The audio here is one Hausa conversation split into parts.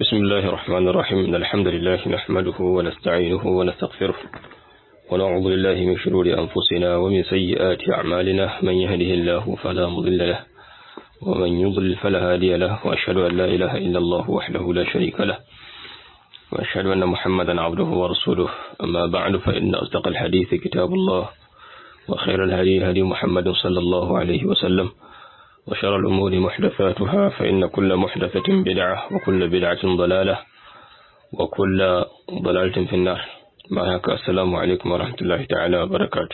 بسم الله الرحمن الرحيم إن الحمد لله نحمده ونستعينه ونستغفره ونعوذ بالله من شرور أنفسنا ومن سيئات أعمالنا من يهده الله فلا مضل له ومن يضلل فلا هادي له وأشهد أن لا إله إلا الله وحده لا شريك له وأشهد أن محمدا عبده ورسوله أما بعد فإن أصدق الحديث كتاب الله وخير الهدي هدي محمد صلى الله عليه وسلم وشر الأمور محدثاتها فإن كل محدثة بدعة وكل بدعة ضلالة وكل ضلالة في النار معك السلام عليكم ورحمة الله تعالى وبركاته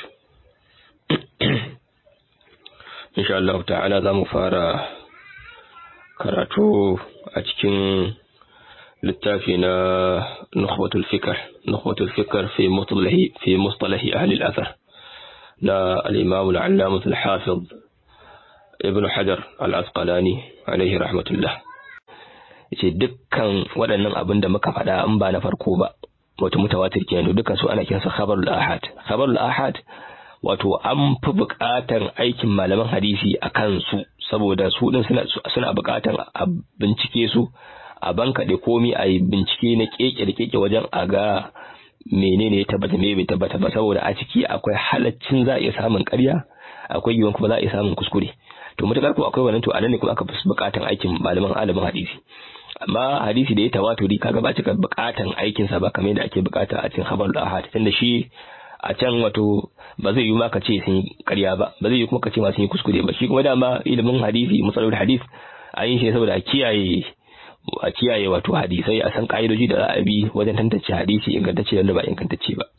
إن شاء الله تعالى ذا مفارا karatu a cikin littafi na nukhbatul fikr nukhbatul fikr fi mustalahi fi mustalahi ahli al-athar na al-imam al-allamah al-hafiz ibn hajar al-asqalani alaihi rahmatullah yace dukkan waɗannan abin da muka faɗa in ba na farko ba wato mutawatir kenan dukkan su ana kiransa khabarul ahad khabarul ahad wato an fi buƙatar aikin malaman hadisi a kansu saboda su din suna suna buƙatar a bincike su a banka da komi a yi bincike na keke da keke wajen a ga menene ya tabbata me bai tabbata ba saboda a ciki akwai halaccin za a iya samun ƙarya akwai yiwuwan kuma za a iya samun kuskure to mutakar ko akwai wannan to anan ne kuma aka fi bukatan aikin malaman alamin hadisi amma hadisi da ya tawaturi kaga ba cika bukatan aikin sa ba kamar yadda ake bukata a cikin khabar ahad tunda shi a can wato ba zai yi ma ka ce sun yi ƙarya ba ba zai yi kuma ka ce ma sun yi kuskure ba shi kuma dama ilimin hadisi matsalar hadis a yin shi saboda a kiyaye a kiyaye wato hadisai a san ka'idoji da za a bi wajen tantance hadisi ingantacce da ba ingantacce ba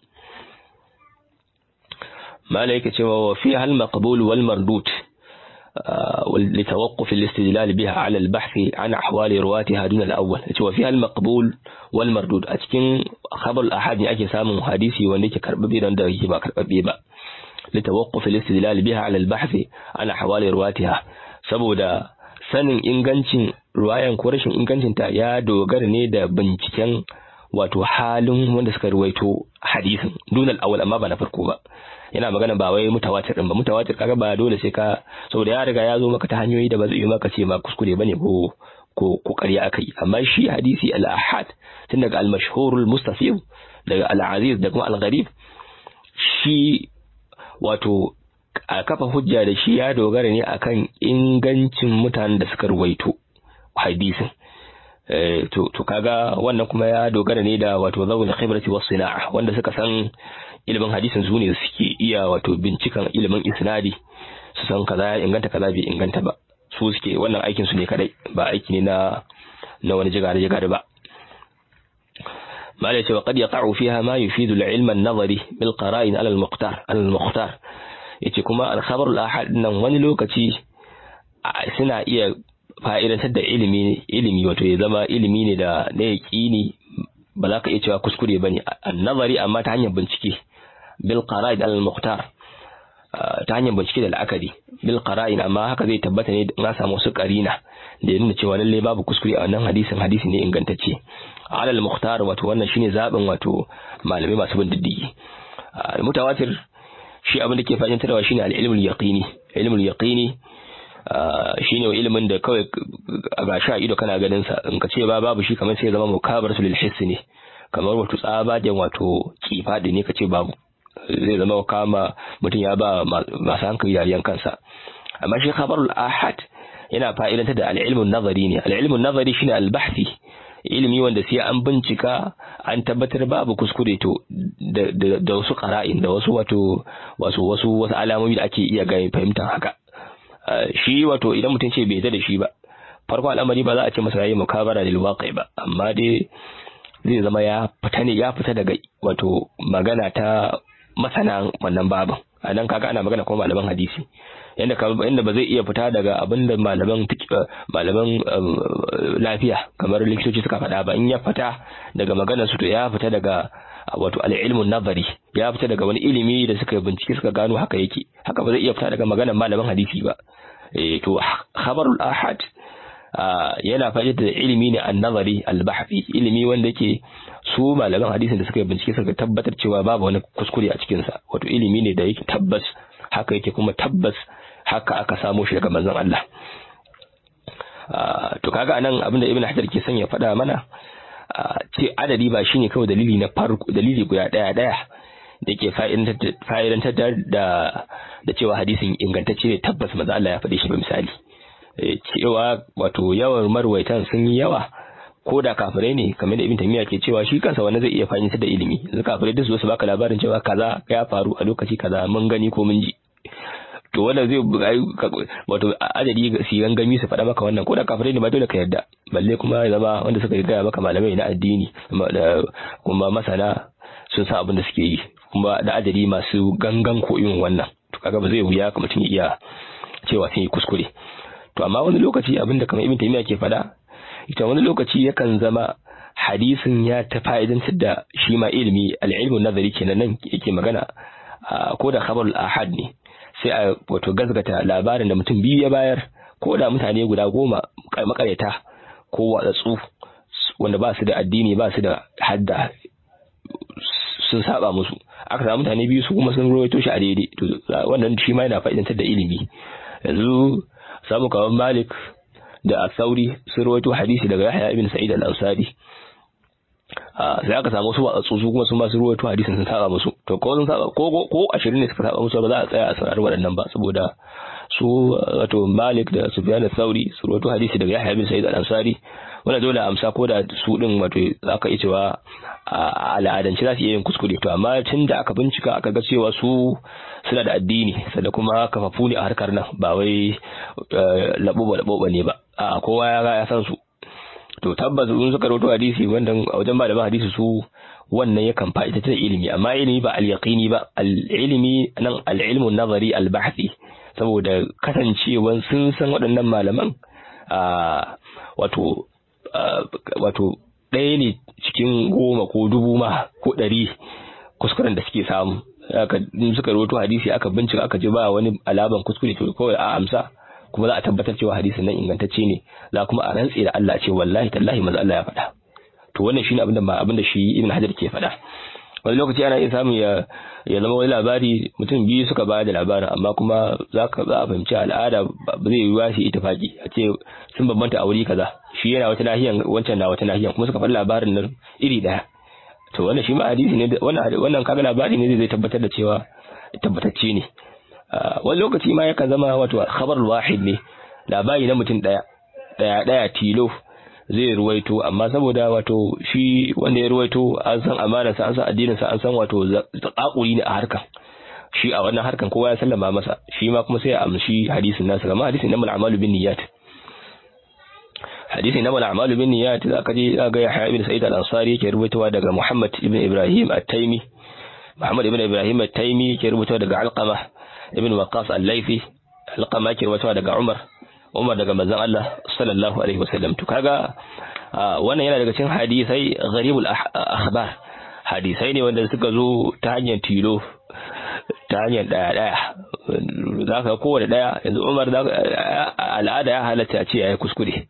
mala yake cewa wa fi hal maqbul wal mardut لتوقف الاستدلال بها على البحث عن أحوال رواتها دون الأول وفيها المقبول والمردود أتكين خبر الأحد أكي سامن حديثي وانيك كرببي رنده يبا كرببي با لتوقف الاستدلال بها على البحث عن أحوال رواتها saboda sanin ingancin ruwayan ko rashin ingancinta ya dogara ne da binciken wato halin wanda suka ruwaito hadisin dunal awal amma ba na farko ba yana magana ba wai mutawatir din ba mutawatir kaga ba dole sai ka saboda ya riga ya zo maka ta hanyoyi da ba zai yi maka ce ma kuskure bane ko ko ko ƙarya akai amma shi hadisi al-ahad tun daga al-mashhur al-mustafid daga al-aziz da kuma al-gharib shi wato a kafa hujja da shi ya dogara ne akan ingancin mutanen da suka ruwaito hadisin to to kaga wannan kuma ya dogara ne da wato zawul khibrati was sina'a wanda suka san ilimin hadisin su ne suke iya wato bincikan ilimin isnadi su san kaza ya inganta kaza bai inganta ba su suke wannan aikin su ne kadai ba aiki ne na na wani jigare jigare ba malai cewa qad yaqa'u fiha ma yufidu al-ilm an-nazari bil qara'in ala al-muqtar ala al-muqtar yace kuma al-khabar al-ahad nan wani lokaci suna iya fa'idantar da ilimi ilimi wato ya zama ilimi ne da na yaƙini ba za ka iya cewa kuskure ba ne nazari amma ta hanyar bincike bil qara'in al muqtar ta hanyar bincike da la'akari bil qara'in amma haka zai tabbata ne na samu wasu qarina da ya nuna cewa lalle babu kuskure a wannan hadisin hadisi ne ingantacce al al muqtar wato wannan shine zaben wato malamai masu bin diddigi mutawatir shi abin da ke fahimtarwa shine al ilmul yaqini ilmul yaqini shine ilimin da kawai a gashi a ido kana ganin sa in ka ce ba babu shi kamar sai zama mukabaratu lil hiss ne kamar wato tsabagen wato kifadi ne ka ce babu zai zama kama mutum ya ba masu hankali yariyan kansa amma shi khabarul ahad yana fa'idanta da al-ilmun nazari ne al-ilmun nazari shine al-bahthi ilimi wanda sai an bincika an tabbatar babu kuskure to da wasu qara'in da wasu wato wasu wasu wasu alamomi da ake iya ga fahimtar haka shi wato idan mutum ce bai da shi ba farko al'amari ba za a ce masa yayi mukabara lil waqi ba amma dai zai zama ya fita ne ya fita daga wato magana ta masana wannan babin a nan kaga ana magana kuma malaman hadisi yanda yanda ba zai iya fita daga abin da malaman malaman lafiya kamar likitoci suka faɗa ba in ya fita daga maganar su to ya fita daga wato al-ilmun nazari ya fita daga wani ilimi da suka bincike suka gano haka yake haka ba zai iya fita daga maganar malaman hadisi ba eh to khabarul ahad yana fa'ida da ilimi ne an-nazari al-bahthi ilimi wanda yake su malaman hadisin da suka bincike suka tabbatar cewa babu wani kuskure a cikin sa wato ilimi ne da yake tabbas haka yake kuma tabbas haka aka samo shi daga manzon Allah to kaga anan abinda ibn hajar ke son ya faɗa mana ce adadi ba shine kawai dalili na farko dalili guda daya daya da ke fa'idantar da da cewa hadisin ingantacce ne tabbas maza Allah ya faɗi shi ba misali cewa wato yawan marwaitan sun yi yawa ko da kafirai ne kamar da ibn tamiya ke cewa shi kansa wani zai iya fahimtar da ilimi yanzu kafirai duk su baka labarin cewa kaza ya faru a lokaci kaza mun gani ko mun ji to wannan zai wato adadi su gangami su faɗa maka wannan ko da kafirai ne ba dole ka yarda balle kuma ya zama wanda suka gaya maka malamai na addini kuma masana sun san abin da suke yi kuma da adadi masu gangan ko irin wannan to kaga ba zai wuya ka mutum ya iya cewa sun yi kuskure to amma wani lokaci abinda kamar ibn taymiya ke faɗa ita wani lokaci yakan zama hadisin ya ta fa'idantar da shi ma ilimi al-ilmu nazari kenan nan yake magana ko da khabarul ahad ne sai a wato gazgata labarin da mutum biyu ya bayar ko da mutane guda goma makareta ko watsatsu wanda ba su da addini ba su da hadda sun saba musu aka samu mutane biyu su kuma sun rawaito shi a daidai to wannan shi ma yana fa'idantar da ilimi yanzu samu kawan Malik da Asauri sun rawaito hadisi daga Yahya ibn Sa'id al-Ansari sai aka samu su watsatsu su kuma sun ba su rawaito hadisin sun saba musu to ko sun saba ko ko 20 ne suka saba musu ba za a tsaya a saurari waɗannan ba saboda su wato Malik da Sufyan al-Thawri su rawaito hadisi daga Yahya ibn Sa'id al-Ansari wanda dole amsa ko da su din wato zaka iya cewa a al'adance za su iya yin kuskure to amma tun da aka bincika aka ga cewa su suna da addini sannan kuma kafafu ne a harkar nan ba wai laboba laboba ne ba a kowa ya ga ya san su to tabbas in suka rawaito hadisi wanda a wajen malaman hadisi su wannan yakan fa'ida ta ilimi amma ilimi ba al-yaqini ba al-ilimi nan al-ilmu nazari al-bahthi saboda kasancewan sun san waɗannan malaman wato wato ɗaya ne cikin goma ko dubu ma ko ɗari kuskuren da suke samu aka suka rawaito hadisi aka bincika aka ji ba wani alaban kuskure to kawai a amsa kuma za a tabbatar cewa hadisin nan ingantacce ne za kuma a rantse da Allah ce wallahi tallahi manzo Allah ya faɗa to wannan shine abin da abin da shi Ibn Hajar ke faɗa wani lokaci ana iya samun ya ya zama wani labari mutum biyu suka ba da labarin amma kuma za ka za a fahimci al'ada ba zai yi wasu itifaki a ce sun bambanta a wuri kaza shi yana wata nahiyan wancan na wata nahiyan kuma suka faɗi labarin nan iri daya to wannan shi ma hadisi ne wannan wannan kaga labari ne zai tabbatar da cewa tabbatacce ne wani lokaci ma yakan zama wato khabar wahid ne labari na mutum daya daya daya tilo zai ruwaito amma saboda wato shi wanda ya ruwaito an san amanarsa an san addininsa an san wato zakakuri ne a harkan shi a wannan harkan kowa ya sallama masa shi ma kuma sai ya amshi hadisin nasa kamar hadisin namal a'malu bin niyyat hadisin namal a'malu bin niyyat za ka je ga Yahya ibn Sa'id al-Ansari yake ruwaitowa daga Muhammad ibn Ibrahim at-Taimi Muhammad ibn Ibrahim at-Taimi yake ruwaitowa daga Alqama ibn Waqqas al-Laythi Alqama yake ruwaitowa daga Umar Umar daga manzon Allah sallallahu alaihi wasallam to kaga wannan yana daga cikin hadisai gharibul akhbar hadisai ne wanda suka zo ta hanyar tilo ta hanyar daya daya zaka kowane daya yanzu Umar al'ada ya halatta a ce yayi kuskure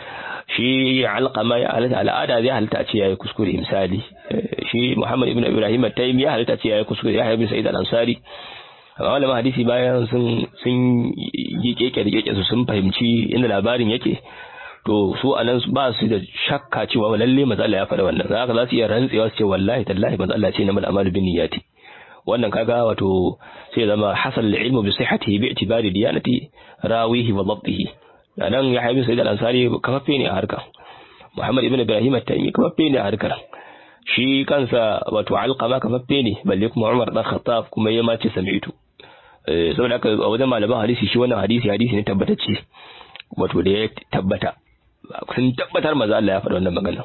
shi alqama ya halatta al'ada zai halatta a ce yayi kuskure misali shi Muhammad ibn Ibrahim at-Taymi ya halatta a ce yayi kuskure ya ibn Sa'id al-Ansari amma malaman hadisi bayan sun sun yi keke da keke su sun fahimci inda labarin yake to su anan ba su da shakka cewa lalle manzo Allah ya faɗa wannan haka za su iya rantsewa su ce wallahi tallahi manzo Allah ce na mal amalu bin niyyati wannan kaga wato sai zama hasal ilmu bi sihhatihi bi i'tibari diyanati rawihi wa dhabtihi nan ya haibi sayyid al-ansari kafaffe ne a harka Muhammad ibn Ibrahim at-Taymi kafaffe ne a harkar shi kansa wato alqama kafaffe ne balle kuma Umar dan Khattab kuma ya mace sami'tu saboda haka a wajen malaman hadisi shi wannan hadisi hadisi ne tabbatacce wato da ya tabbata sun tabbatar maza Allah ya faɗa wannan magana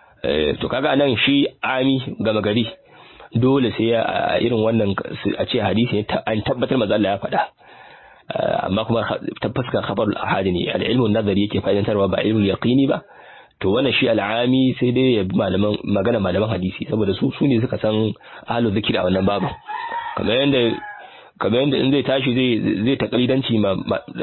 to kaga nan shi ami gama gari dole sai a irin wannan a ce hadisi ne an tabbatar maza Allah ya faɗa amma kuma tabbaskar khabarul ahadi ne al-ilmu nazari yake fa'idantarwa ba ilmul yaqini ba to wannan shi al'ami sai dai ya bi malaman magana malaman hadisi saboda su su ne suka san ahlul zikri a wannan babu kamar yanda kamar yadda in zai tashi zai zai takalidanci ma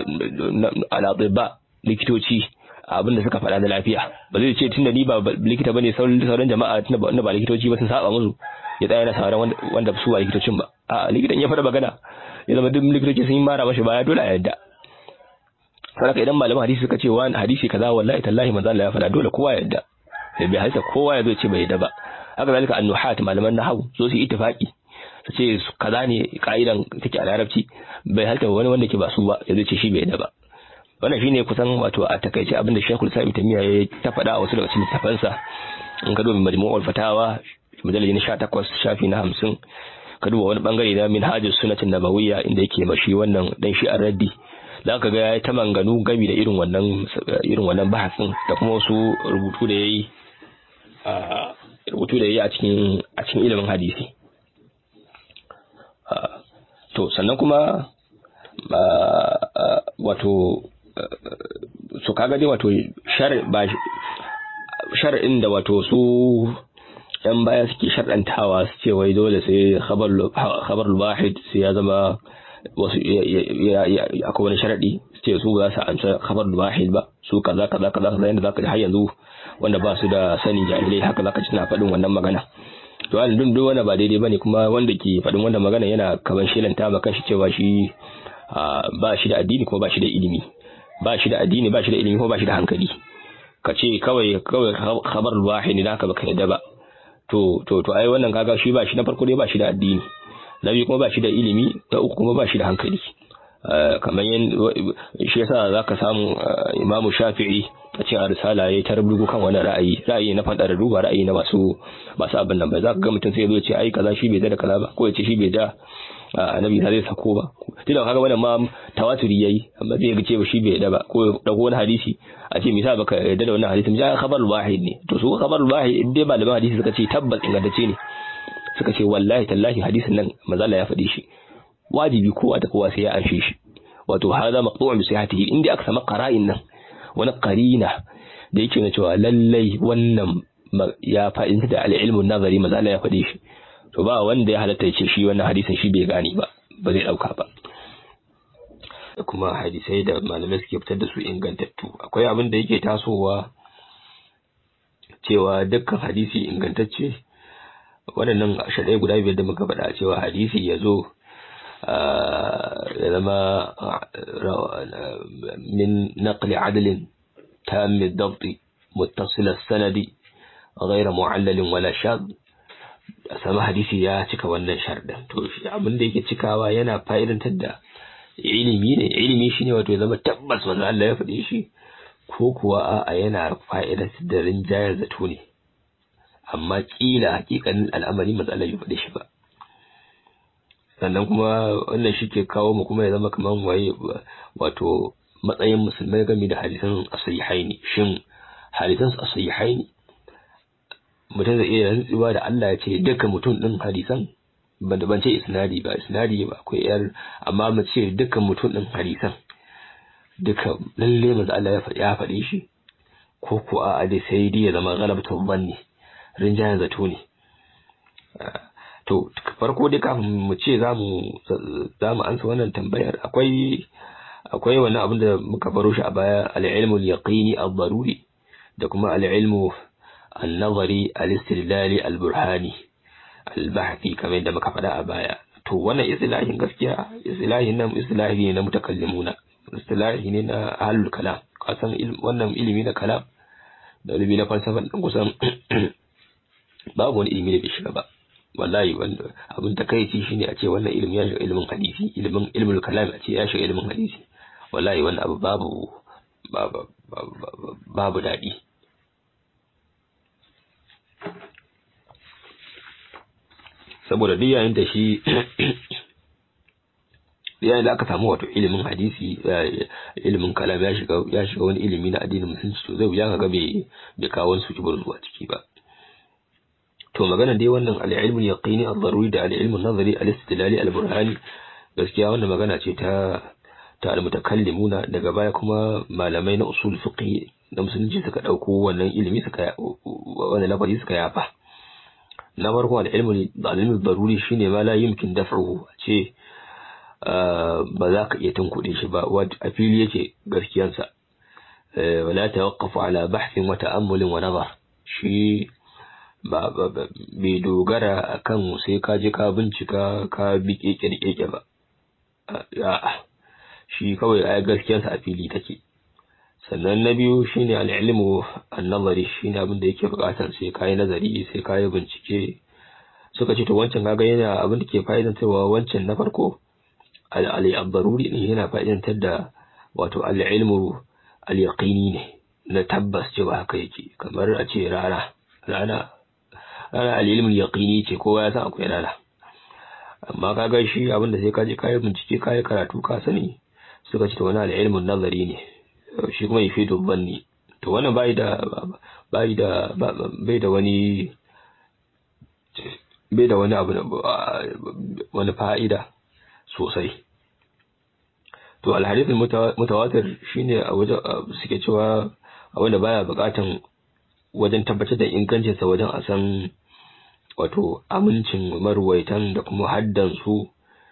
al'adibba likitoci abinda suka faɗa na lafiya ba zai ce tunda ni ba likita bane sauran jama'a tunda ba ba likitoci ba sun saba musu ya tsaya na sauran wanda su ba likitocin ba a likitan ya faɗa magana ya zama duk likitoci sun yi mara mashi baya dole a yadda saboda idan malaman hadisi suka ce wani hadisi kaza wallahi tallahi manzo Allah ya faɗa dole kowa ya yadda bai halitta kowa ya zo ce bai yadda ba haka zalika annuhat malaman nahwu zo su ittifaqi su ce kaza ne ka'idan take a larabci bai halitta wani wanda ke ba su ba ya zo ce shi bai yadda ba wannan shine kusan wato a takaice abinda Sheikhul Islam Tamiya ya ta faɗa a wasu daga cikin littafansa in ka duba Majmu'ul Fatawa mujallali na 18 shafi na 50 ka duba wani bangare na Minhajus Sunnatin Nabawiyya inda yake mashi wannan dan shi raddi za ka ga ya ta manganu gami da irin wannan irin wannan bahasin da kuma wasu rubutu da yayi a rubutu da yayi a cikin a cikin ilimin hadisi to sannan kuma wato su kaga dai wato shar'in da wato su yan baya suke shar'antawa su ce wai dole sai khabar wahid sai ya zama wasu akwai wani sharadi su ce su ba su amsa khabar wahid ba su kaza kaza kaza kaza yanda zaka ji har yanzu wanda ba su da sani jahilai haka zaka ji suna faɗin wannan magana to an dun duk wanda ba daidai bane kuma wanda ke faɗin wannan magana yana kaman shelanta ma kanshi cewa shi ba shi da addini kuma ba shi da ilimi ba shi da addini ba shi da ilimi kuma ba shi da hankali ka ce kawai kawai khabar wahid ne haka baka yadda ba to to to ai wannan kaga shi ba shi na farko dai ba shi da addini na biyu kuma ba shi da ilimi na uku kuma ba shi da hankali kamar yin shi yasa zaka samu imamu shafi'i a cikin arsala yayi ta rubutu kan wani ra'ayi ra'ayi na fadar ruba ra'ayi na masu masu abin nan ba zaka ga mutum sai ya zo ce ai kaza shi bai da kaza ba ko ya ce shi bai da annabi ta zai sako ba tunda kaga wannan ma tawaturi yayi amma zai ga ce ba shi bai da ba ko dago wani hadisi a ce misali baka yarda da wannan hadisin ja khabar wahid ne to su khabar wahid in dai malaman hadisi suka ce tabbas ingantacce ne suka ce wallahi tallahi hadisin nan mazala ya faɗi shi wajibi kowa da kowa sai ya anshe shi wato hada maqtu'un bi sihhatihi inda aka samu qara'in nan wani qarina da yake na cewa lallai wannan ya fa'inta da al-ilmu nazari mazala ya faɗi shi to ba wanda ya halatta ya ce shi wannan hadisin shi bai gane ba ba zai dauka ba da kuma hadisai da malamai suke fitar da su ingantattu akwai abin da yake tasowa cewa dukkan hadisi ingantacce waɗannan shaɗai guda biyar da muka faɗa cewa hadisi ya zo ya zama min naqli adalin tam dabti muttasil sanadi غير معلل ولا شاذ a sami hadisi ya cika wannan sharɗin to abin da yake cikawa yana fa'idantar da ilimi ne ilimi shine wato ya zama tabbas wanda Allah ya faɗi shi ko kuwa a yana fa'idantar da rinjayar zato ne amma kila hakikanin al'amari matsalar ya faɗi shi ba sannan kuma wannan shi ke kawo mu kuma ya zama kamar waye wato matsayin musulmai game da hadisan asihaini shin hadisan asihaini mutum zai iya rantsuwa da Allah ya ce duka mutum din hadisan ban da ban ce isnadi ba isnadi ba akwai yar amma mu ce duka mutum din hadisan duka lalle manzo Allah ya faɗi ya faɗi shi ko ko a dai sai dai ya zama galabatu banni rinjayen zato ne to farko dai kafin mu ce za mu za mu ansa wannan tambayar akwai akwai wannan abin da muka baro shi a baya al-ilmu al-yaqini ad-daruri da kuma al-ilmu النظري الاستدلالي البرهاني البحثي kamar yadda muka faɗa a baya to wannan istilahin gaskiya istilahin nan istilahi ne na mutakallimuna istilahi ne na ahlul kalam kasan wannan ilimi na kalam da ilimi na falsafa din kusan babu wani ilimi da bai shiga ba wallahi wanda abin takaici shine a ce wannan ilimi ya shiga ilimin hadisi ilimin ilmul kalam a ce ya shiga ilimin hadisi wallahi wannan abu babu babu babu daɗi saboda duk yayin da shi yayin da aka samu wato ilimin hadisi ilimin kalam ya shiga ya shiga wani ilimi na addinin musulunci to zai wuya ga bai bai kawo su kibar zuwa ciki ba to magana dai wannan al-ilmu yaqini ad-daruri da al-ilmu nazari al-istidlali al-burhani gaskiya wannan magana ce ta ta al-mutakallimuna daga baya kuma malamai na usul fiqh na musulunci suka dauko wannan ilimi suka wannan lafazi suka yafa na farko al'ilmu al'ilmu daruri shine ma la yumkin daf'uhu ce ba za ka iya tunkuɗe shi ba a fili yake gaskiyansa wala tawaqqafu ala bahthin wa ta'ammulin wa nazar shi ba bai dogara akan sai ka je ka bincika ka bi keke da keke ba a'a shi kawai ai gaskiyansa a fili take sannan na biyu shine al-ilmu an-nazari shine abin da yake buƙatar sai kai nazari sai kai bincike suka ce to wancan kaga yana abin da ke fa'idantarwa wancan na farko al-daruri ne yana fa'idantar da wato al-ilmu al-yaqini ne na tabbas cewa haka yake kamar a ce rana rana rana al-ilmu al-yaqini ce kowa ya san akwai rana amma kaga shi abin da sai ka je kai bincike kai karatu ka sani suka ce to wannan al-ilmu nazari ne shi kuma yafidu banni to wannan bai da bai da bai da wani bai da wani abu wani fa'ida sosai to alhadith mutawatir shine a wajen suke cewa a wanda baya bukatan wajen tabbatar da ingancin sa wajen a san wato amincin marwaitan da kuma haddan su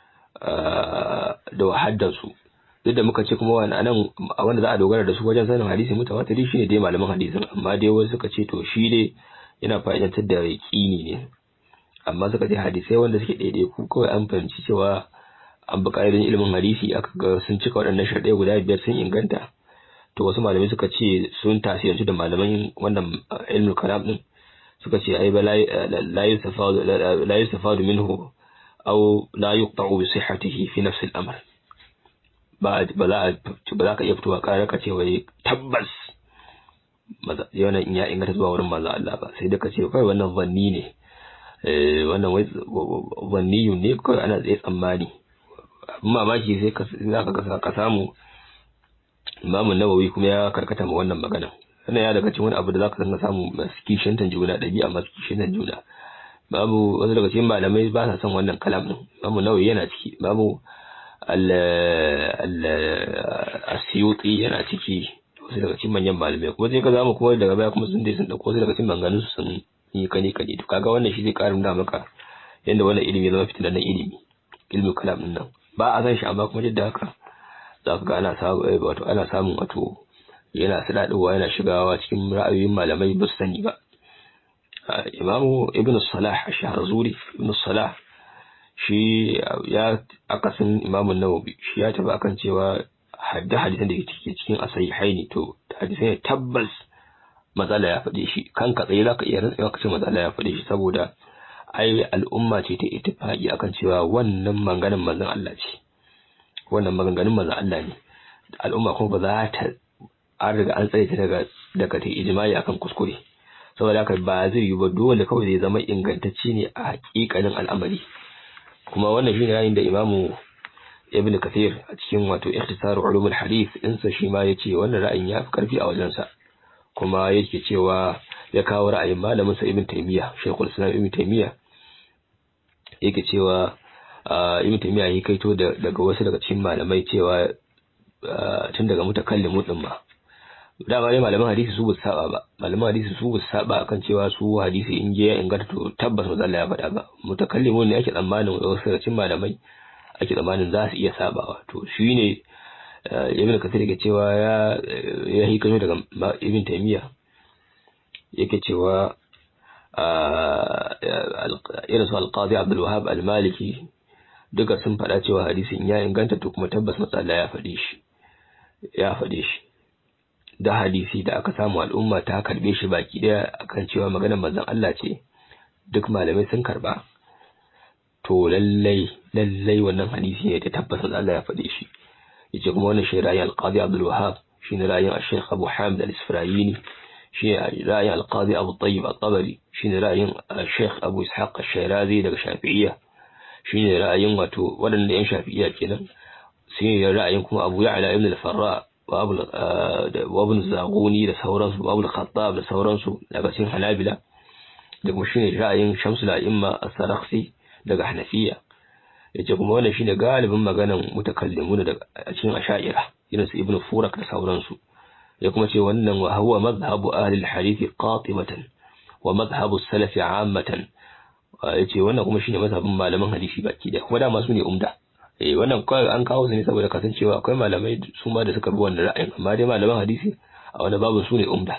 da haddan su duk da muka ce kuma wani anan a wanda za a dogara da su wajen sanin hadisi mutawatiri shine dai malaman hadisin amma dai wasu suka ce to shi dai yana fa'idantar da yaqini ne amma suka ce hadisai wanda suke daidai ku kawai an fahimci cewa an bi ƙa'idodin ilimin hadisi aka ga sun cika waɗannan sharɗai guda biyar sun inganta to wasu malamai suka ce sun tasirantu da malaman wannan ilmul kalam din suka ce ai ba la yustafadu la yustafadu minhu aw la yuqta'u bi sihhatihi fi nafs al-amr ba ba za ba za ka iya fitowa ƙarar ka ce wai tabbas yana in ya inganta zuwa wurin manzo Allah ba sai da ka ce kai wannan zanni ne wannan wai zanniyun ne kawai ana tsaye tsammani mamaki sai za ka ka samu imamun nawawi kuma ya karkata ma wannan magana wannan ya daga cikin wani abu da za ka sanga samu masu kishintan juna ɗabi'a masu kishintan juna babu wasu daga cikin malamai ba sa son wannan kalam din imamu nawawi yana ciki babu al-asiyuti yana ciki wasu daga cikin manyan malamai kuma sai ka zamu kuma daga baya kuma sun dai sun dauko wasu daga cikin maganganun su sun yi kane kane to kaga wannan shi zai karin da maka yanda wannan ilimi zama fitilan ilimi ilmi kalam din nan ba a san shi amma kuma duk da haka za ka ga ana samu wato ana samun wato yana sadadowa yana shigawa cikin ra'ayoyin malamai ba su sani ba imamu ibn salah ash-shahrazuri ibn salah shi ya akasin imamun nawawi shi ya tafi akan cewa hadda hadisan da ke cikin asahihaini to hadisan ne tabbas matsala ya faɗe shi kanka tsaye za ka iya rantsewa ka ce matsala ya faɗe shi saboda ai al'umma ce ta ittifaqi akan cewa wannan maganin manzon Allah ce wannan maganganun manzon Allah ne al'umma kuma ba za ta an riga an tsare ta daga daga ta ijma'i akan kuskure saboda haka ba zai yi ba dole kawai zai zama ingantacce ne a hakikanin al'amari kuma wannan shine yayin da imamu ibn kathir a cikin wato ikhtisar ulumul hadith insa shi ma yace wannan ra'ayin ya fi karfi a wajensa kuma yake cewa ya kawo ra'ayin malamin sa ibn taymiya shaykhul islam ibn taymiya yake cewa ibn taymiya ya kaito daga wasu daga cikin malamai cewa tun daga mutakallimu din ma dama dai malaman hadisi su ba saba ba malaman hadisi su ba saba akan cewa su hadisi in je ya inganta to tabbas ba Allah ya faɗa ba mutakallimu ne ake tsammanin wasu daga cikin malamai ake tsammanin za su iya sabawa to shine ibn kasir yake cewa ya ya hikayo daga ibn taymiya yake cewa irin su alqadi abdul wahab al-maliki duka sun faɗa cewa hadisin ya inganta to kuma tabbas matsala ya faɗe shi ya faɗe shi da hadisi da aka samu al'umma ta karbe shi baki daya akan cewa maganar manzon Allah ce duk malamai sun karba to lallai lallai wannan hadisi ne ta tabbata Allah ya faɗe shi yace kuma wannan shi ra'ayin al-Qadi Abdul Wahhab shine ra'ayin Sheikh Abu Hamid al-Isfirayini shi ra'ayin al-Qadi Abu Tayyib al-Tabari shine ra'ayin Sheikh Abu Ishaq al-Shirazi daga Shafi'iyya shine ra'ayin wato waɗanda yan Shafi'iyya kenan shine ra'ayin kuma Abu Ya'la ibn al-Farra wa Abu Zaguni da sauransu Abu al-Khattab da sauransu daga cikin Hanabila da kuma shine ra'ayin Shamsul A'imma as-Sarakhsi daga Hanafiya yace kuma wannan shine galibin maganan mutakallimun daga cikin Asha'ira irin su Ibn Furak da sauransu ya kuma ce wannan wa huwa madhhabu ahli al-hadith qatibatan wa madhhabu as-salaf 'ammatan yace wannan kuma shine mazhabin malaman hadisi baki da kuma dama su ne umda eh wannan kawai an kawo su ne saboda kasancewa akwai malamai su ma da suka bi wannan ra'ayin amma dai malaman hadisi a wani babu su ne umda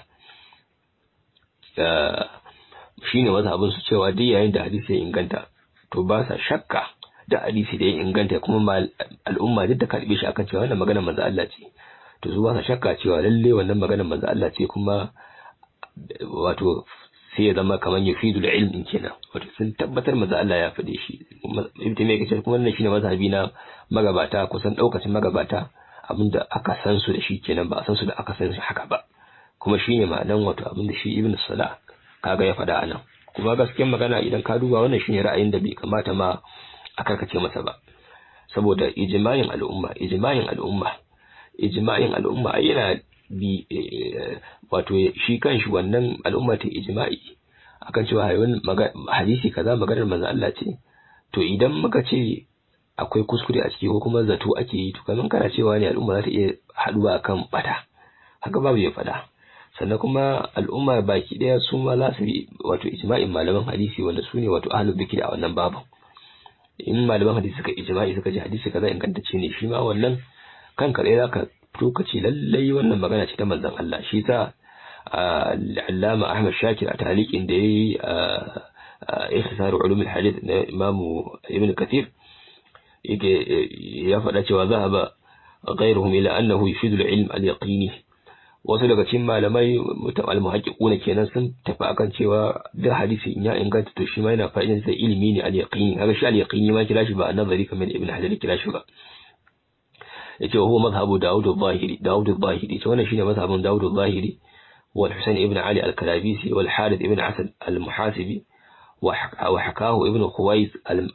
shine mazhabin su cewa duk yayin da hadisi ya inganta to ba sa shakka da hadisi da ya inganta kuma al'umma duk da karbe shi akan cewa wannan magana manzo Allah ce to su ba sa shakka cewa lalle wannan maganar manzo Allah ce kuma wato sai ya zama kamar yufidu da ilmin kenan wato sun tabbatar manzo Allah ya faɗe shi ibn taymiya kace kuma wannan shine mazhabi na magabata kusan daukacin magabata abinda aka san su da shi kenan ba a san su da aka san su haka ba kuma shine ma'anan wato abinda shi ibn salah kaga ya faɗa anan kuma gaskiyar magana idan ka duba wannan shine ra'ayin da bai kamata ma a karkace masa ba saboda ijma'in al'umma ijma'in al'umma ijma'in al'umma ai yana bi wato shi kanshi wannan al'umma ta ijma'i akan cewa hayyun hadisi kaza maganar manzo Allah ce to idan muka ce akwai kuskure a ciki ko kuma zato ake yi to kaman kana cewa ne al'umma za ta iya haduwa akan bata haka babu ya fada sannan kuma al'umma baki daya su ma za su bi wato ijma'in malaman hadisi wanda su ne wato ahlul bikri a wannan babu in malaman hadisi suka ijma'i suka ji hadisi kaza ingantacce ne shi ma wannan kan kaɗai za ka fito ka ce lallai wannan magana ce ta manzon Allah shi sa Allama Ahmad Shakir a taliqin da yayi ihtisar ulum al-hadith na Imam Ibn Kathir yake ya faɗa cewa zahaba ghayruhum ila annahu yufidu al-ilm al-yaqini wasu daga cikin malamai mutum al-muhaqqiquna kenan sun tafi akan cewa da hadisi in ya inganta to shi ma yana fa'idan sai ilimi ne al-yaqini kaga shi al-yaqini ma kira shi ba an-nazari kamar Ibn Hajar kira shi ba yace huwa mazhabu Dawud al-Zahiri Dawud al-Zahiri ce wannan shine mazhabin Dawud al-Zahiri wal Husayn ibn Ali al-Kalabisi wal Harith ibn Asad al-Muhasibi وحكاه ابن خويز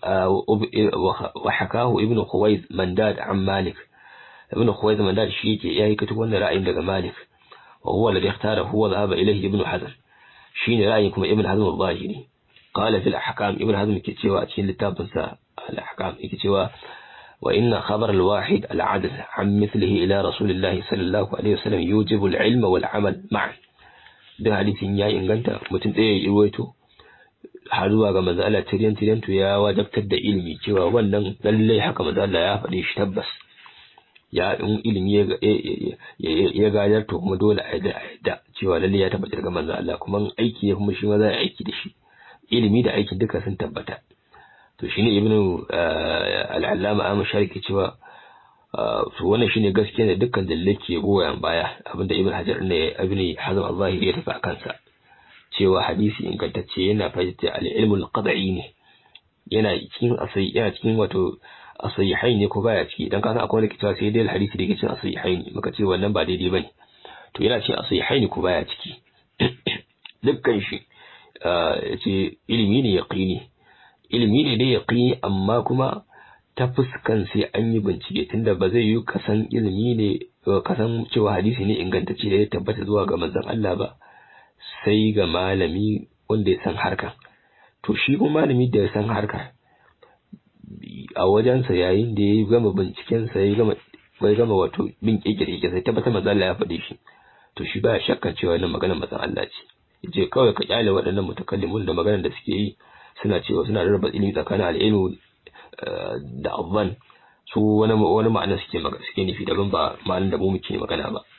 وحكاه ابن خويز منداد عن مالك ابن خويز منداد شيء yayi katu wannan ra'ayin daga Malik wa huwa alladhi ikhtara huwa dhahaba ilayhi ibn Hazm shine ra'ayin kuma ibn Hazm al-Zahiri qala fil ahkam ibn Hazm yake cewa a cikin littafin sa al-ahkam yake cewa wa inna khabar al-wahid al-adl an mithlihi ila rasulillah sallallahu alaihi wasallam yujibu al-ilm wal amal ma'an da hadisin ya inganta mutum ɗaya ya ruwaito har zuwa ga manzo Allah tiryan tiryan to ya wajabtar da ilimi cewa wannan lalle haka manzo Allah ya faɗi shi tabbas ya in ilimi ya gadar to kuma dole a yadda cewa lalle ya tabbata daga manzo Allah kuma aiki ya kuma shi ma za a aiki da shi ilimi da aiki duka sun tabbata to shine ibnu al-allama Ahmad Shariki cewa to wannan shine gaskiya ne dukkan dalilai ke goyon baya abinda ibn Hajar ne ibn Hazm al-Zahiri ya tafi akan sa cewa hadisi ingantacce yana fahimta al-ilmul qad'i ne yana cikin asai yana cikin wato asahihai ne ko baya ciki idan ka san akwai wani kitabu sai dai hadisi da yake cikin asahihai ne muka ce wannan ba daidai bane to yana cikin asahihai ne ko baya ciki dukkan shi yace ilimi ne yaqini ilimi ne dai yaqini amma kuma ta fuskan sai an yi bincike tunda ba zai yi kasan ilimi ne kasan cewa hadisi ne ingantacce da ya tabbata zuwa ga manzon Allah ba sai ga malami wanda ya san harkar to shi kuma malami da ya san harkar a wajensa yayin da ya gama bincikensa ya gama bai gama wato bin kekere sai tabbatar manzo Allah ya faɗe shi to shi baya shakka cewa wannan maganar manzon Allah ce yace kawai ka kyale waɗannan mutakallimun da maganar da suke yi suna cewa suna rarraba ilimi tsakanin al'ilmu da azzan su wani wani ma'ana suke magana suke nufi daban ba ma'anar da mu muke magana ba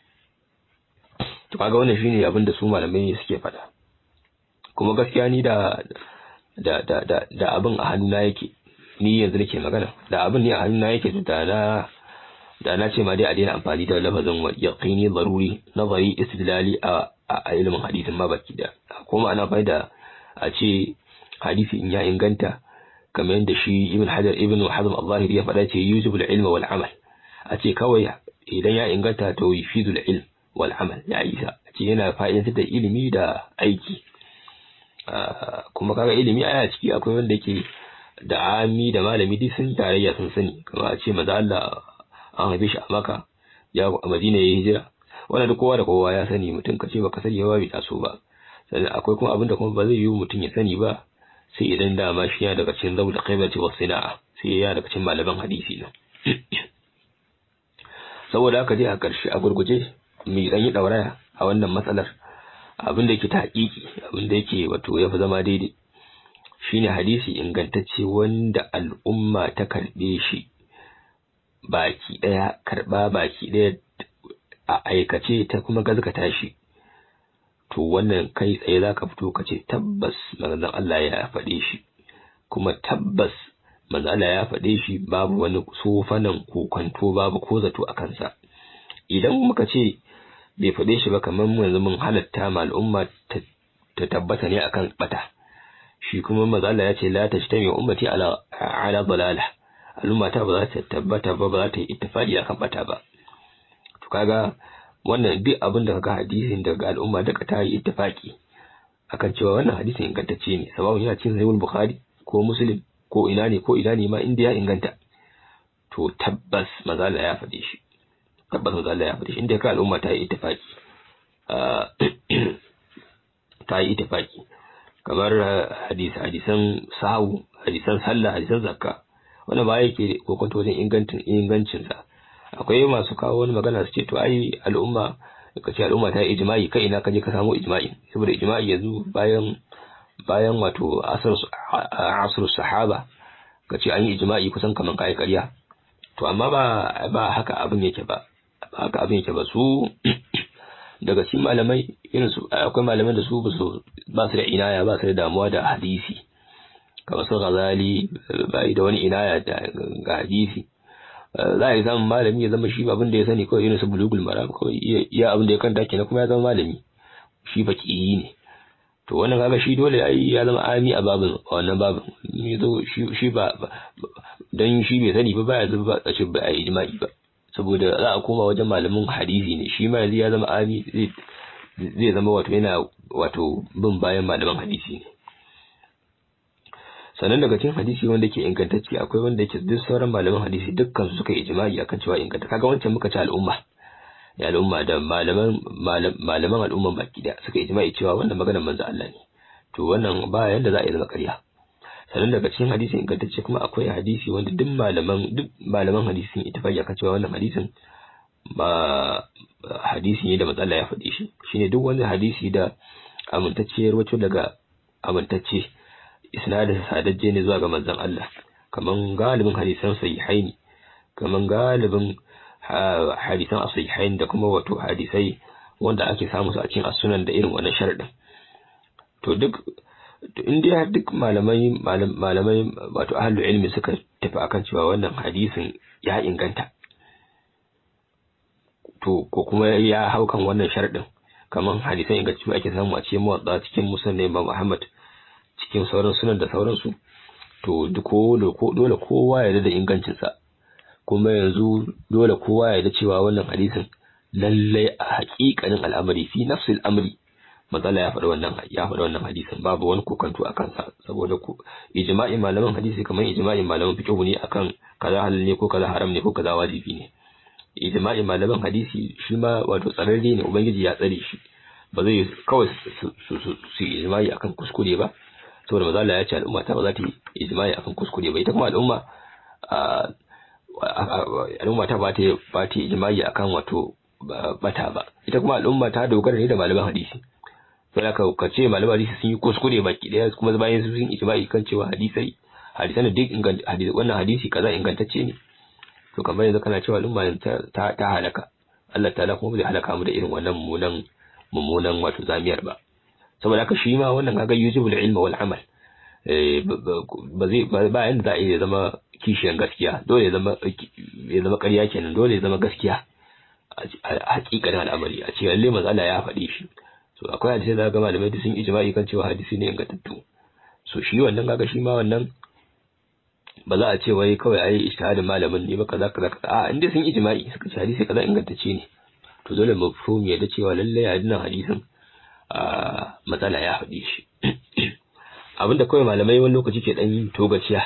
to kaga wannan shine abin da su malamai suke faɗa kuma gaskiya ni da da da da da abin a hannuna yake ni yanzu nake magana da abin ne a hannuna yake da na da na ce ma dai a daina amfani da lafazin yaqini zaruri nazari istidlali a a ilimin hadisin ma baki da kuma ana bai da a ce hadisi in ya inganta kamar yadda shi ibn hajar ibn hazm al-zahiri ya faɗa ce yujibul ilma wal amal a ce kawai idan ya inganta to yufidul ilm wal amal ya isa ce yana fa'idantar da ilimi da aiki kuma kaga ilimi aya ciki akwai wanda yake da ami da malami duk sun tarayya sun sani kamar a ce maza Allah an haife shi a maka ya a madina ya hijira wannan duk kowa da kowa ya sani mutum ka ce baka sani ba bai taso ba sannan akwai kuma abin da kuma ba zai yi mutum ya sani ba sai idan dama shi ya daga cikin zabu da kaibati wa sina'a sai ya daga cikin malaman hadisi ne saboda haka dai a ƙarshe a gurguje mai dan yi dauraya a wannan matsalar abin da yake ta hakiki abin da yake wato ya fi zama daidai shine hadisi ingantacce wanda al'umma ta karbe shi baki daya karba baki daya a aikace ta kuma gazgata shi to wannan kai tsaye zaka fito ka ce tabbas manzon Allah ya faɗe shi kuma tabbas manzon Allah ya faɗe shi babu wani sofanan kokonto babu ko zato a kansa idan muka ce bai faɗe shi ba kamar mu yanzu mun halatta ma al'umma ta tabbata ne akan bata shi kuma manzo Allah ya ce la tajtami ummati ala ala dalala al'umma ta ba za ta tabbata ba ba za ta yi ittifaqi akan bata ba to kaga wannan duk abin da kaga hadisin daga al'umma duka ta yi ittifaqi akan cewa wannan hadisin ingantacce ne sababin yana cikin sahih bukhari ko muslim ko ina ne ko ina ne ma inda ya inganta to tabbas manzo Allah ya faɗe shi tabbas manzo Allah ya faɗe shi inda ka al'umma ta yi ittifaqi ta yi ittifaqi kamar hadisi hadisan sahu hadisan sallah hadisan zakka wanda ba yake kokonto wajen ingancin ingancin sa akwai masu kawo wani magana su ce to ai al'umma ka ce al'umma ta yi ijma'i kai ina kaje ka samu ijma'i saboda ijma'i yanzu bayan bayan wato asr sahaba ka ce an yi ijma'i kusan kaman kai ƙarya to amma ba ba haka abin yake ba ba haka abin yake ba su daga cikin malamai irin su akwai malamai da su ba su ba su da inaya ba su da damuwa da hadisi kamar su Ghazali bai da wani inaya ga hadisi za a yi samun malami ya zama shi abin da ya sani kawai irin su bulugul maram kawai iya abin da ya kanta kenan kuma ya zama malami shi fakihi ne to wannan kaga shi dole ai ya zama ami a babin wannan babin ne zo shi ba dan shi bai sani ba baya zuba a ce ba a ijma'i ba saboda za a koma wajen malamin hadisi ne shi ma yanzu ya zama ami zai zama wato yana wato bin bayan malaman hadisi ne sannan daga cikin hadisi wanda ke ingantacce akwai wanda yake duk sauran malaman hadisi dukkan su suka yi ijma'i akan cewa inganta kaga wancan muka ci al'umma ya al'umma da malaman malaman al'umman baki da suka yi ijma'i cewa wannan maganar manzo Allah ne to wannan ba yanda za a yi zama ƙarya sannan daga cikin hadisi ingantacce kuma akwai hadisi wanda duk malaman duk malaman hadisin ittifaqi akan cewa wannan hadisin ba hadisi ne da matsala ya faɗi shi shine duk wani hadisi da amintacciyar wacce daga amintacce isnadin sadajje ne zuwa ga manzon Allah kaman galibin hadisan sahihaini kaman galibin hadisan sahihain da kuma wato hadisai wanda ake samu su a cikin asunan da irin wannan sharadin to duk in dai duk malamai malamai wato ahlul ilmi suka tafi akan cewa wannan hadisin ya inganta to ko kuma ya hau kan wannan sharadin kaman hadisan ingantattu ake samu a cikin muwadda cikin musnad Imam Ahmad cikin sauran sunan da sauransu to dole kowa ya da ingancinsa kuma yanzu dole kowa ya da cewa wannan hadisin lallai a haƙiƙanin al'amari fi nafsil amri matsala ya faɗi wannan ya faɗi wannan hadisin babu wani kokanto a kansa saboda ku ijma'in malaman hadisi kamar ijma'in malaman fiqh ne akan kaza halal ne ko kaza haram ne ko kaza wajibi ne ijma'in malaman hadisi shi ma wato tsararre ne ubangiji ya tsare shi ba zai kawai su ijma'i akan kuskure ba saboda maza Allah ya ce al'umma ta ba za ta yi ijma'i akan kuskure ba ita kuma al'umma al'umma ta ba ta ba ta ijma'i akan wato bata ba ita kuma al'umma ta dogara ne da malaman hadisi sai ka ka ce malaman hadisi sun yi kuskure baki daya kuma bayan su sun ijma'i kan cewa hadisai hadisan da duk hadisi wannan hadisi kaza ingantacce ne to kamar yanzu kana cewa al'umma ta ta halaka Allah ta'ala kuma zai halaka mu da irin wannan mummunan mummunan wato zamiyar ba saboda haka shi ma wannan kaga yujibul ilma wal amal ba zai ba yanda za a iya zama kishiyan gaskiya dole ya zama ya zama ƙarya kenan dole ya zama gaskiya a hakikanin al'amari a ce lalle manzo Allah ya faɗi shi so akwai hadisi da ga malamai da sun ijma'i kan cewa hadisi ne ingantattu so shi wannan kaga shi ma wannan ba za a ce wai kawai ai ijtihadin malamin ne ba kaza kaza kaza a inda sun ijma'i suka ce hadisi kaza ingantacce ne to dole mafhumi ya da cewa lalle hadisin hadisin matsala ya faɗi shi abinda kawai malamai wani lokaci ke ɗan yin togaciya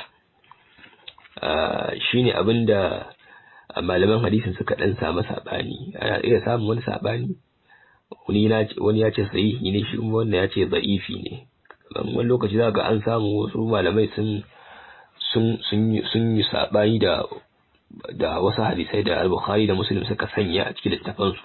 shine abinda malaman hadisin suka ɗan samu saɓani ana iya samun wani saɓani wani ya ce sahihi ne shi kuma wannan ya ce za'ifi ne wani lokaci za ga an samu wasu malamai sun sun yi saɓani da da wasu hadisai da al-bukhari da muslim suka sanya a cikin littafansu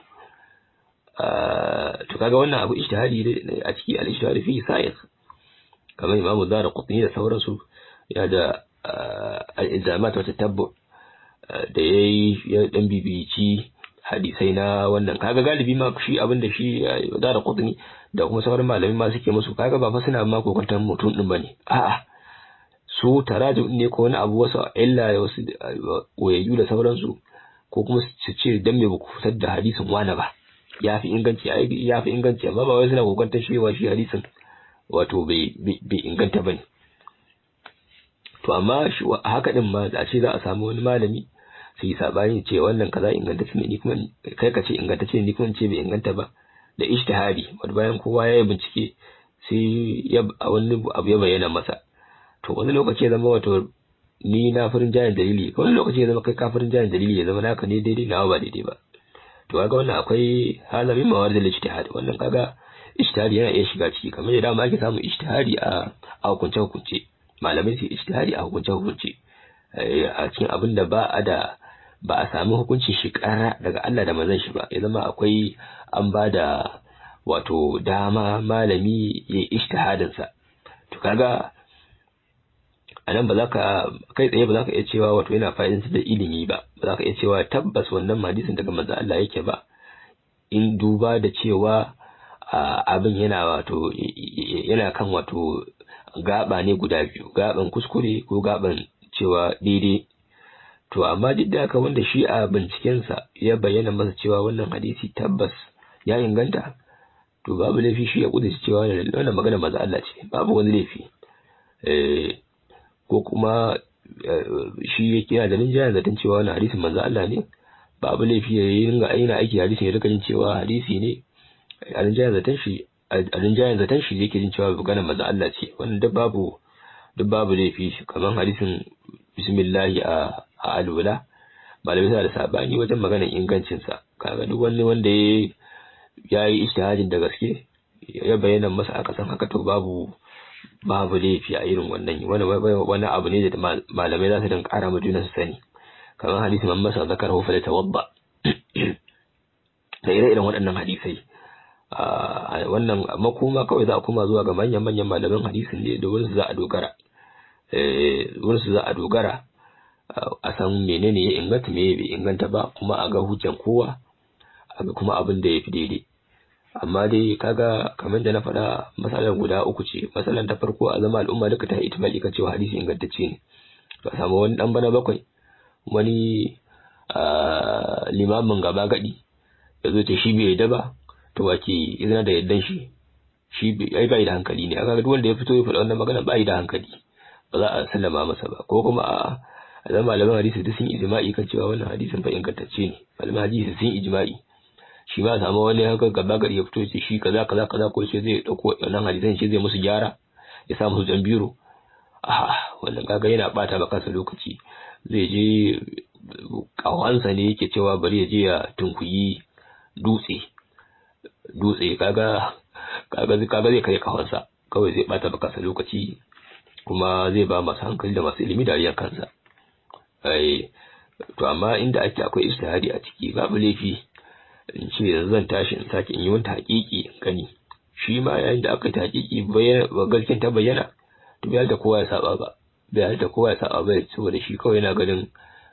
to kaga wannan abu ijtihadi a ciki al-ijtihadi fi sa'id kamar Imam Zara Qutni da sauransu ya da al-ilzamat wa tatabbu da yayi ya dan bibici hadisai na wannan kaga galibi ma shi abin da shi Zara Qutni da kuma sauran malamai ma suke musu kaga ba fa suna ma kokantar mutum din bane a'a su tarajum ne ko wani abu wasu illa wasu koyayyu da sauransu ko kuma su ce dan me baku fitar da hadisin wani ba ya fi inganci ya fi inganci amma ba wai suna kokantar cewa shi hadisin wato bai bai inganta bane to amma haka din ma a ce za a samu wani malami su yi sabani ce wannan kaza ingantacce ne ni kuma kai ka ce ingantacce ne ni kuma ce bai inganta ba da ijtihadi wanda bayan kowa ya yi bincike sai ya a wani abu ya bayyana masa to wani lokaci ya zama wato ni na farin jayin dalili wani lokaci ya zama kai kafirin jayin dalili ya zama naka ne daidai nawa ba daidai ba to kaga wannan akwai halamin mawar da ijtihadi wannan kaga ijtihadi yana iya shiga ciki kamar yadda ake samun ijtihadi a a hukunce hukunce malamai su ijtihadi a hukunce hukunce a cikin abin da ba a da ba a sami hukuncin shi ƙara daga Allah da manzon shi ba ya zama akwai an ba da wato dama malami ya yi ijtihadin sa to kaga a nan ba za ka kai tsaye ba za ka iya cewa wato yana fa'idantar da ilimi ba ba za ka iya cewa tabbas wannan hadisin daga manzon Allah yake ba in duba da cewa abin yana wato yana kan wato gaba ne guda biyu gaban kuskure ko gaban cewa daidai to amma duk da haka wanda shi a bincikensa ya bayyana masa cewa wannan hadisi tabbas ya inganta to babu laifi shi ya kudurci cewa wannan magana maza Allah ce babu wani laifi ko kuma shi ya kira da ninjaya zaton cewa wannan hadisin manzo Allah ne babu laifi ya yi ringa aina aiki hadisin ya rika jin cewa hadisi ne a ninjaya zaton shi a ninjaya zaton shi yake jin cewa magana manzo Allah ce wannan duk babu duk babu laifi kamar hadisin bismillahi a a alwala malamai suna da sabani wajen maganar ingancinsa kaga duk wani wanda ya yi ijtihadin da gaske ya bayyana masa aka san haka to babu babu laifi a irin wannan wani wani abu ne da malamai za su dinga ƙara ma juna su sani kamar hadisi man masa zakar hu fala tawadda da ire-iren waɗannan hadisai wannan makoma kawai za a koma zuwa ga manyan manyan malaman hadisin ne da wurin su za a dogara wurin su za a dogara a san menene ya inganta me bai inganta ba kuma a ga hujjan kowa a ga kuma abin da ya fi daidai amma dai kaga kamar da na faɗa matsalar guda uku ce matsalar ta farko a zama al'umma duka ta itimali kan cewa hadisi ingantacce ne to a samu wani dan bana bakwai wani limamin gaba gadi ya zo ce shi bai yadda ba to wace izina da yaddan shi shi ai bai da hankali ne aka duk wanda ya fito ya faɗa wannan magana bai da hankali ba za a sallama masa ba ko kuma a a zama malaman hadisi duk sun ijma'i kan cewa wannan hadisin fa ingantacce ne malaman hadisi sun ijma'i shi ma samu wani haka gaba gari ya fito ce shi kaza kaza kaza ko ce zai dauko wannan hadisan shi zai musu gyara ya sa musu jambiro ah wannan kaga yana bata ba kansa lokaci zai je kawansa ne yake cewa bari ya je ya tunkuyi dutse dutse kaga kaga kaga zai kai kawansa kawai zai bata ba kansa lokaci kuma zai ba masu hankali da masu ilimi dariyar kansa ai to amma inda ake akwai ijtihadi a ciki babu laifi in ce yanzu zan tashi in sake in yi wani haƙiƙi gani shi ma yayin da aka yi haƙiƙi bayyana gaskiyar ta bayyana to bai da kowa ya saba ba bai da kowa ya saba ba saboda shi kawai yana ganin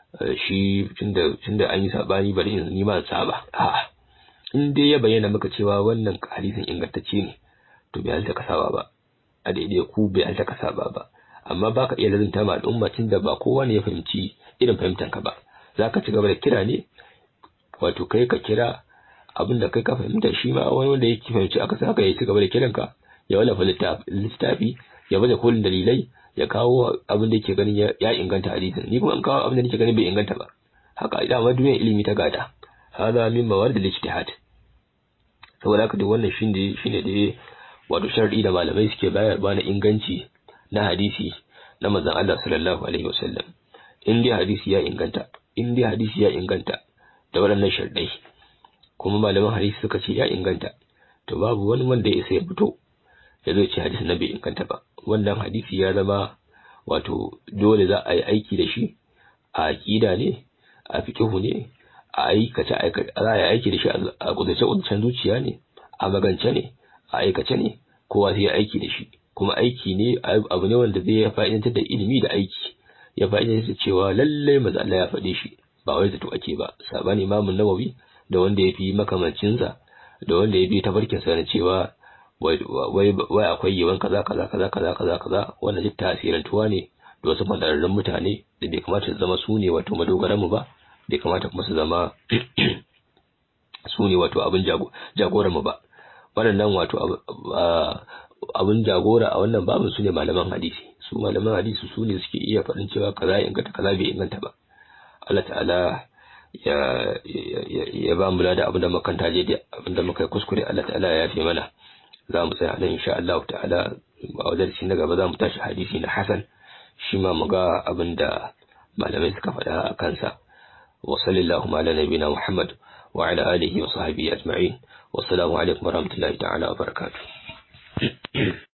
shi tunda tunda an yi sabani bari in ni ma saba a'a in dai ya bayyana maka cewa wannan hadisin ingantacce ne to bai halta ka saba ba a daidai ku bai halta ka saba ba amma baka iya lazunta ma al'umma tunda ba kowa ne ya fahimci irin fahimtanka ba zaka ci gaba da kira ne wato kai ka kira abin da kai ka fahimta shi ma wani wanda yake fahimci aka sa haka ya ci gaba da kiranka ya wallafa littafi ya baje kolin dalilai ya kawo abin da yake ganin ya inganta hadisin ni kuma an kawo abin da nake ganin bai inganta ba haka dama duniyar ilimi ta gada hada min mawar da ijtihad saboda haka duk wannan shine shine da wato sharadi da malamai suke bayarwa na inganci na hadisi na manzon Allah sallallahu alaihi wasallam in dai hadisi ya inganta in dai hadisi ya inganta da waɗannan sharadai kuma malaman hadisi suka ce ya inganta to babu wani wanda ya isa ya fito ya zo ce hadisi na bai inganta ba wannan hadisi ya zama wato dole za a yi aiki da shi a aqida ne a fiqhu ne a aikace aikace za a yi aiki da shi a kudace kudacen zuciya ne a magance ne a aikace ne kowa sai ya aiki da shi kuma aiki ne abu ne wanda zai fa'idantar da ilimi da aiki ya fa'idantar da cewa lallai maza Allah ya faɗe shi ba wai zato ake ba sabani imamun nawawi da wanda ya fi makamancinsa da wanda ya bi tabarkinsa na cewa wai akwai yawan kaza kaza kaza kaza kaza kaza wannan duk tasirantuwa ne da wasu fadararrun mutane da bai kamata su zama su ne wato madogaran mu ba bai kamata kuma su zama su ne wato abin jagoran mu ba waɗannan wato abin jagora a wannan babin su ne malaman hadisi su malaman hadisi su ne suke iya faɗin cewa kaza ya inganta kaza bai inganta ba Allah ta'ala ya ya ba mu da abin da makanta je abin da muka kuskure Allah ta'ala ya yafe mana za mu tsaya nan insha Allah ta'ala a wajen na gaba za mu tashi hadisi na Hasan shi ma mu ga abin da malamai suka faɗa a kansa wa sallallahu ala nabiyina Muhammad wa ala alihi wa sahbihi ajma'in wassalamu alaikum warahmatullahi ta'ala wa barakatuh